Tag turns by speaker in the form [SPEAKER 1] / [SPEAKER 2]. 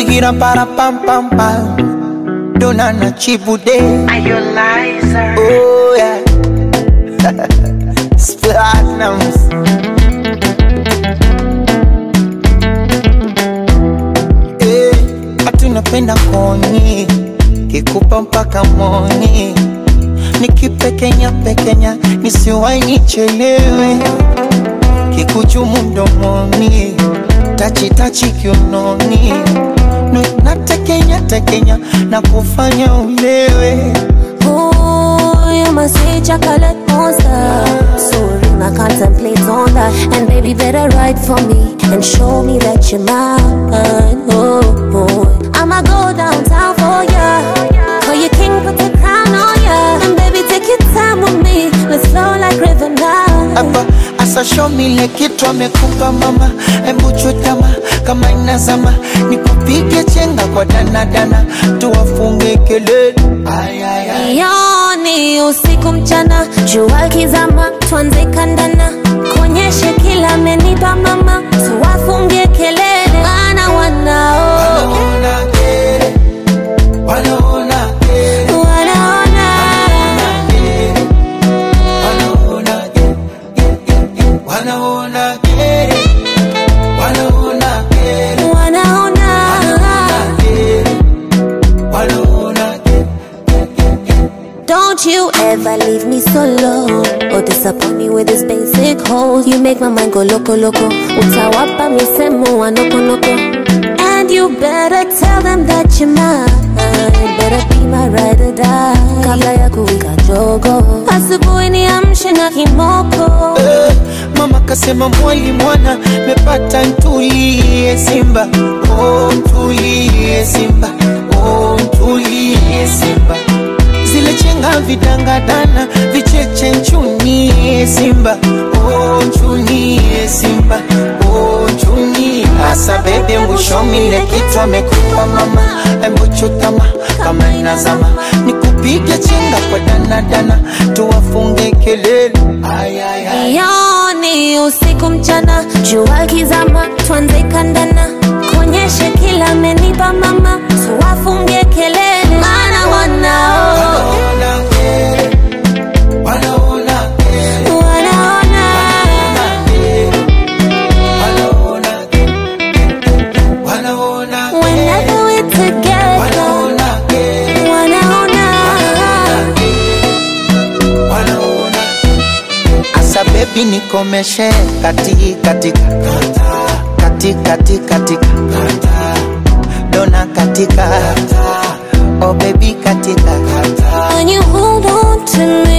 [SPEAKER 1] Gira para pam pam pam. Dona na chibude.
[SPEAKER 2] Are you liar?
[SPEAKER 1] Oh yeah. Platinums. Eh, ati napenda koni kikupa mpaka moni nikipekenya pekenya nisiwai nichelewe kikuchumu mdomoni tachitachi kiunoni Nu- natekenya tekenya na kufanya ulewe
[SPEAKER 3] Ooh, you must say chocolate monster. So real, I contemplate on that. And baby, better write for me and show me that you're mine. Oh, oh. I'ma go downtown for ya. Call you king, put the crown on ya. And baby, take your time with me. Let's flow like river now.
[SPEAKER 1] hapa asa show me ile kitu amekupa mama hebu chutama kama inazama nikupige chenga kwa danadana tuwafunge kelele Ay, ay, ay.
[SPEAKER 3] Yoni usiku mchana, jua kizama, tuanze kandana, kuonyeshe kila amenipa mama, tuwafungie kelele, maana wanao
[SPEAKER 1] Wanaona kere, wanaona kere,
[SPEAKER 3] wanaona
[SPEAKER 1] wanaona kere, wanaona kere, wanaona kere,
[SPEAKER 3] wanaona
[SPEAKER 1] kere, wanaona kere.
[SPEAKER 3] Don't you ever leave me solo or disappoint me with this basic hole. You make my mind go loco loco. Utawapa misemo wa noko noko. And you better tell them that you're mine. Better be my ride or die. Kabla ya kuwika jogo. Asubuhi niamshe na kimoko.
[SPEAKER 1] Eh, Mama kasema mwali mwana mepata ntulie Simba, oh ntulie Simba, oh ntulie Simba. Zile chenga vidangadana vicheche nchunie Simba, oh nchunie Simba, oh nchunie. Asa bebe mwishomile kitu amekupa mama, embu chutama kama inazama, nikupige chenga kwa danadana, tuwafunge kelele. Ay, ay, ay.
[SPEAKER 3] Yoni usiku mchana, jua kizama, tuanze kandana, kuonyeshe kila amenipa mama, tuwafungie kelele, maana wanao
[SPEAKER 1] Wanaona kere, wanaona kere,
[SPEAKER 3] wanaona
[SPEAKER 1] wanaona kere, wanaona kere,
[SPEAKER 3] whenever we're together,
[SPEAKER 1] wanaona kere,
[SPEAKER 3] wanaona
[SPEAKER 1] wanaona Asa baby nikomeshe kati katika kati kati katika dona katika oh baby katika
[SPEAKER 3] when you hold on to me.